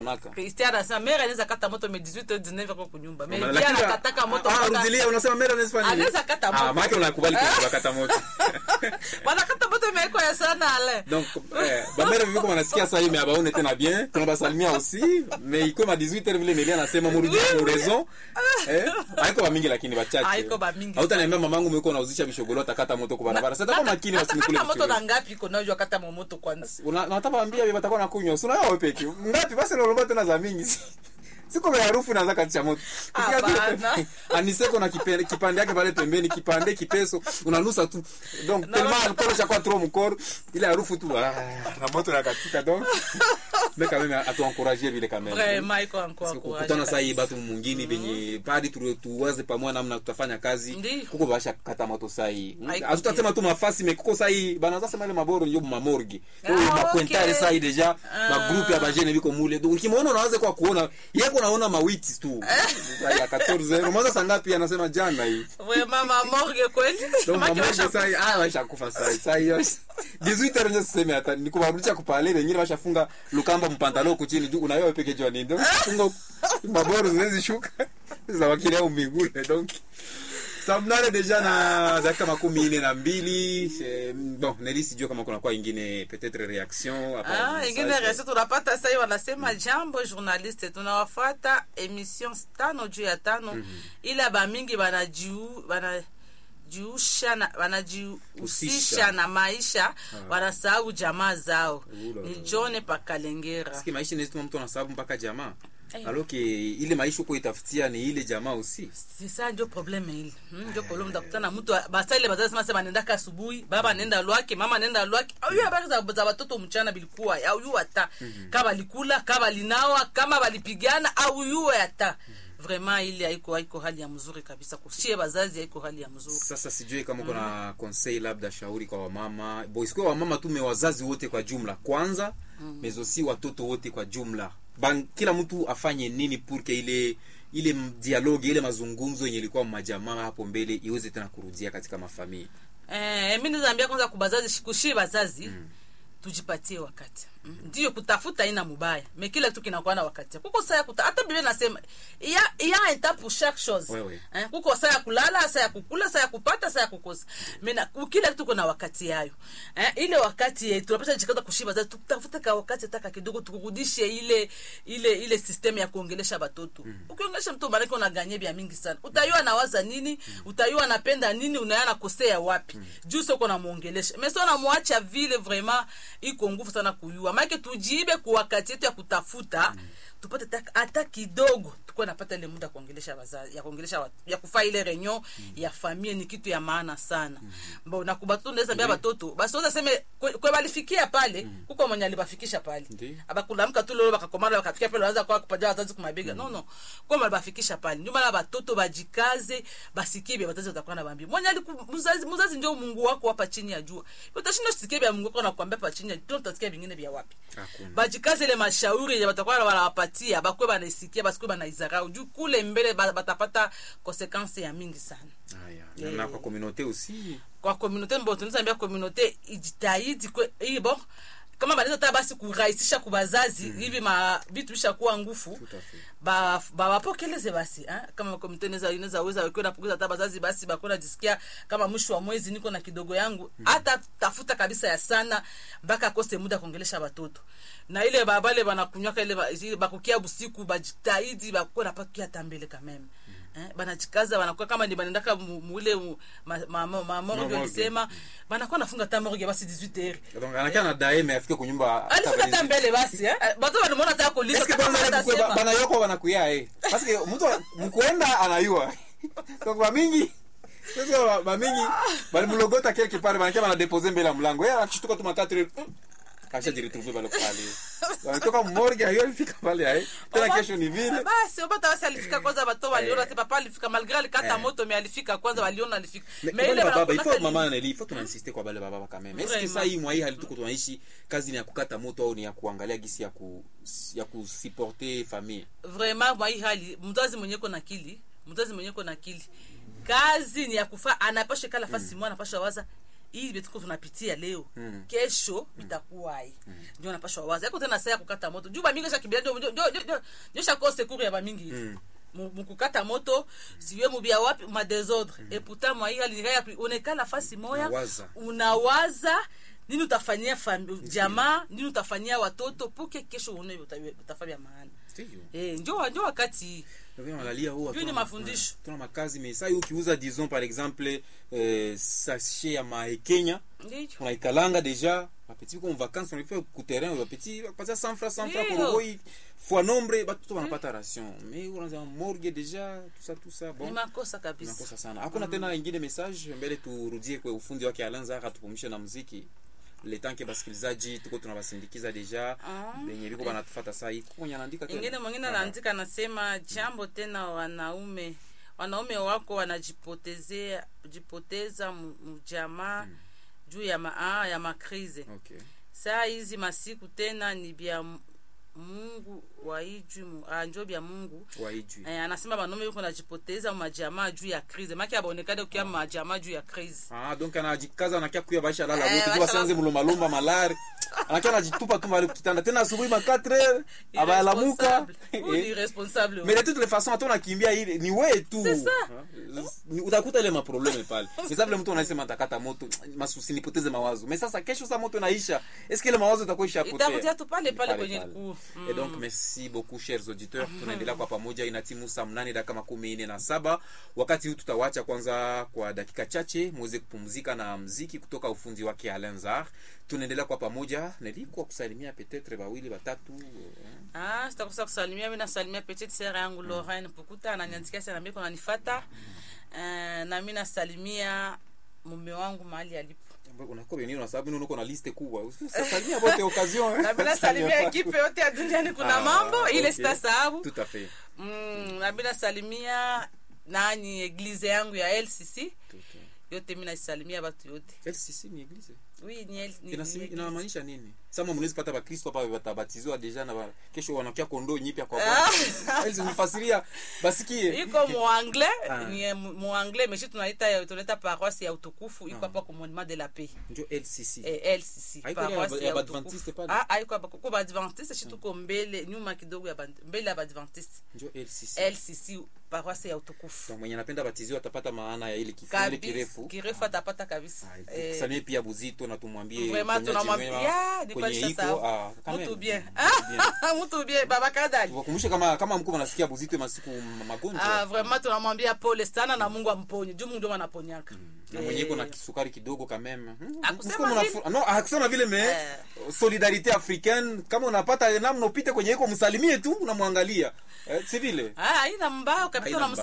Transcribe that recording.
naka Christian anasema mere anaweza kata moto me 18 19 kwa kunyumba. Me Lakini- pia anakataka moto Ah, mpaka- rudilia unasema mera anaweza fanya nini? Anaweza kata Ah, moto. maana unakubali kukata moto. Wanakata moto imewekwa ya sana ale. donc eh, bamere viviko wanasikia saa hii mais abaone tena bien tunabasalimia aussi mais iko ma 18 vile Nelia anasema murudi mu raison eh haiko bamingi lakini bachache Haiko bamingi hautaniambia mamangu mweko nauzisha bishogolo atakata moto kwa barabara sasa kwa makini wasimkule Kata moto na vitu ngapi iko najua kata moto kwanza. una nataka waambia bibi batakuwa nakunywa sio wewe peke ngapi basi nalomba tena za mingi siko vya harufu inaanza katisha moto Ukisikia tu- Hapana. aniseko na kipande kipande yake pale pembeni kipande kipeso unanusa tu donc Na- tellement alcool chaque trop mkoro ile harufu tu ah, na moto nakatika donc mais quand même atu encourager vile quand même Vraiment iko encore kukutana saa hii batu mwingine benye padi tu- tuwaze pamoja namna tutafanya kazi Ndi. kuko basha kata moto saa hii Haiko hatutasema tu mafasi me kuko saa hii banaza sema ile maboro ndio mamorgi Ah, makwentare okay. saa hii deja Ah. magrupu ya bajene biko mule donc ukimwona unawaza kwa kuona yeko naona mawiti tu ya 14 romaza saa ngapi anasema jana hii Vraiment mama morgue kweli. donc Maki mamorgi washa- saa hii ah washa kufa saa hii saa hii 18 heures ndio siseme hata ni kubarudisha kupale wengine washafunga lukamba mpantalo kuchini juu unayo peke jua nini donc funga maboro zinaweza shuka za wakili au migule donc saa mnane deja na dakika makumi ine na mbili Eh, bon neli sijua kama kuna kwa ingine peut-être reaction hapa Ah, message. ingine resi tunapata sasa wanasema jambo journaliste tunawafuata emission tano juu ya tano ila bamingi banajiu banajiusha na wanajihusisha Husisha. na maisha wanasahau jamaa zao Ula. ni John Pakalengera Siki maisha inaweza mtu anasababu mpaka jamaa Eh. alors que ile maisha uko itafutia ni ile jamaa aussi sisa ndio probleme ile hmm, ndio probleme utakutana mtu basa ile bazazi sema sema nenda asubuhi baba nenda lwake mama nenda lwake au hiyo habari za, za watoto mchana bilikuwa au yu hata kama balikula kama balinawa kama balipigana au yu hata vraiment ile haiko haiko hali ya mzuri kabisa kushie bazazi haiko hali ya mzuri sasa sijui kama kuna conseil labda shauri kwa wamama bo isikuwa wamama tu me wazazi wote kwa jumla kwanza mm. mezosi watoto wote kwa jumla Ban, kila mtu afanye nini purke ile ile m- dialogue ile mazungumzo yenye ilikuwa majamaa hapo mbele iweze tena kurudia katika mafamili Eh, mi nizaambia kwanza kubazazi kushie bazazi mm. tujipatie wakati mm. ndio kutafuta ina mubaya me kila kitu kinakuwa na wakati kuko saa ya kuta hata biblia nasema ya ya un temps pour chaque chose Wewe. eh, kuko saa ya kulala saa ya kukula saa ya kupata saa ya kukosa mena kila kitu kuna wakati yayo eh, ile wakati eh, tunapasha jikaza kushia bazazi tutafute ka wakati taka kidogo tukurudishe ile ile ile system ya kuongelesha batoto mm. ukiongelesha mtu maanake unaganye vya mingi sana utayua anawaza nini mm. utayua anapenda nini unaya nakosea wapi mm. juu soko namuongelesha meso namwacha vile vraiment iko nguvu sana kuyua maanake tujibe ku wakati yetu ya kutafuta mm tupate tak- hata kidogo tukuwe napata ile muda ya kuongelesha wazazi ya kuongelesha watu ya kufaa ile reunion mm. ya familia ni kitu ya maana sana mm. mbo na kubatoto ndeza mbia batoto basi woza seme kwe, kwe balifikia pale mm. kuko mwenye alibafikisha pale Ndi. abakulamka tu lolo bakakomana bakafikia pale wanaanza kwa kupaja wazazi kumabega no no kwa mali bafikisha pale ndio maana batoto bajikaze basikie bia wazazi watakuwa na bambi mwenye aliku mzazi mzazi ndio Mungu wako hapa chini ya jua utashinda usikie bia Mungu wako nakwambia hapa chini ya jua utasikia vingine vya wapi Hakuna. bajikaze ile mashauri yenye batakuwa wanawapatia bakwe banaisikia basikwe banaizarau juu kule mbele ba- batapata konsekanse ya mingi sana haya na, na kwa communauté aussi kwa komunote mbo tunaweza ambia komunote ijitahidi kwe hii bon kama banaweza hata basi kurahisisha kubazazi mm. hivi ma vitu vishakuwa ngufu Tout à fait. ba ba wapokeleze basi eh? kama komite inaweza inaweza weza wekiwa napunguza hata bazazi basi bakona jisikia kama mwisho wa mwezi niko na kidogo yangu hata tafuta kabisa ya sana mpaka akose muda kuongelesha watoto na ile babale banakunywaka ile ba- ile bakukia busiku bajitahidi bakuwa napakia hata mbele kameme Eh, banajikaza banakuwa kama ni banaendaka mu- muile mu- ma- ma- ma- ma- morgue morgue. walisema banakuwa nafunga hata morgue basi 18 heures donc anakia na dae mais afike kunyumba alifika hata mbele basi eh? bato banamwona hata kuliza Eske hata kama kwanza hatasema. mkwe- banayoko wanakuya eh parce que mtu wa- mkwenda anayua donc bamingi sasa ba- bamingi balimlogota quelque part banakia banadepose mbele ya mlango yeye anashtuka tu makatri kasha jiretrouver pale pale wanatoka morgue hiyo alifika pale eh tena Oba- kesho ni vile basi obata basi alifika kwanza bato waliona Eh. te papa alifika malgré alikata Eh. moto me alifika kwanza waliona alifika Mais Me kwa ile wale baba il wanakunaka faut ni- mama neli il faut tunainsiste kwa wale baba quand même est-ce que Vraiment. ça hii mwa hii hali tuko tunaishi kazi ni ya kukata moto au ni ya kuangalia gisi ya ku ya kusupporter famille vraiment mwa hii hali mzazi mwenye ko na akili mzazi mwenye ko na akili kazi ni ya kufa anapasha kala fasi mwana anapasha waza hii betuko tunapitia leo Mm. kesho itakuwa hii ndio napashwa waza yako tena saa ya kukata moto juu bamingi shakimbia ndio ndio- ndio- ndio- ndio shako sekuru ya bamingi hivi Mm. Mu- mukukata moto siwe mubia wapi ma desordre et pourtant mwaira linga onekala fasi moya Unawaza. unawaza nini utafanyia fam- jamaa nini utafanyia watoto puke kesho une utafanya maana Ndiyo. eh njo njo wakati Ndio angalia huwa Hiyo ni tuna- mafundisho. tuna makazi mais sasa ukiuza disons par exemple euh, sachet ya maekenya ndio unaikalanga deja bapeti ko vacances unafika ku terrain bapeti bapatia 100 francs 100 francs Ndiyo. korogoi fois nombre batoto wanapata ration mais unaanza morgue deja tout ça tout ça ni bon makosa kabisa nakosa sana hakuna tena ingine message mbele turudie kwa ufundi wake alanza atupumshe na muziki letanke basikilizaji tuko tunabasindikiza deja Ah. benye biko banatufata saa hii kuko anaandika tena ingine mwingine Aha. anaandika anasema jambo tena wanaume wanaume wako wanajipotezea jipoteza mu- mjamaa juu ya ma, ah, ya makrize okay saa hizi masiku tena ni bya M- mungu waiju mu- ah, njo bya mungu waijui eh, anasema banaume yuko najipoteza majamaa juu ya krize maki abaonekane ukia majamaa juu ya krize Ah, donc anajikaza anakia kuya baisha lala Eh, wote tu baisha basianze lala. mulomalomba malari anakia anajitupa tu mali kitanda tena asubuhi ma 4 heures abayalamuka Irresponsable. Huyu ni irresponsable mais de toutes les façons hata unakimbia ile ni wewe tu C'est ça. Ah, ni- utakuta ile maprobleme pale mais ça vile mtu anasema atakata moto masusi nipoteze mawazo mais sasa kesho sa moto naisha est-ce que ile mawazo itakuwa ishapotea itakutia tu pale pale Pale kwenye pale. likuu Et donc merci beaucoup chers auditeurs tunaendelea kwa pamoja inatimu saa mnane dakika makumi nne na saba wakati huu tutawacha kwanza kwa dakika chache muweze kupumzika na mziki kutoka ufunzi wake alenzar tunaendelea kwa pamoja nilikuwa kusalimia petetre bawili batatu eh, Ah, sitakosa kusalimia mi nasalimia petite sere yangu Lorraine Pukuta ananiandikia sana mimi kunanifata. Uh, na mi nasalimia mume wangu mahali alipo. unakuwa benini na sababu nuko na liste kubwa usalimia bote occasion Na mi nasalimia ekipe yote ya duniani kuna Ah, mambo ile okay. sitasahau. tout à fait Mm, na mi nasalimia nani eglize yangu ya LCC Tout, eh. yote mi naisalimia batu yote. LCC ni eglise Oui, ni, L- ni, Inasimi- ni eglise. inamaanisha nini sama mnaweza pata bakristo hapa batabatizwa deja na ba- kesho wanakia kondoo nyipya kwa Ah. Bwana. nifasiria basikie iko muanglais Ah. ni muanglais meshi tunaita tunaita paroisse ya utukufu iko hapa ku monument de la paix njo LCC eh, LCC Haiko ile paroisse ya ya Badventiste utukufu. pale? Ah, haiko hapa kuko badventiste shi tuko mbele nyuma kidogo ya Bad- mbele ya badventiste njo LCC LCC paroisse ya utukufu Kwa mwenye anapenda batiziwa atapata maana ya ile kifungu ile kabisa kirefu kirefu atapata kabisa Ah, Eh, tusalimie pia buzito na tumwambie vraiment uponyaji tunamwambia mwema ya ni kwenye kweli iko sasa ah, quand mtu même. bien Mtu bien. mtu bien baba kadali tuwakumbushe kama kama mkuu anasikia buzito masiku ah magonjwa vraiment tunamwambia pole sana na Mungu amponye juu Mungu ndio anaponyaka na mwenye iko na kisukari kidogo quand même Hmm, Hakusema msiku mnafu- vile. no hakusema vile me Eh. solidarite africaine kama unapata namna upite kwenye iko msalimie tu unamwangalia eh, si vile ah haina mbao kabisa Haina unamsalimia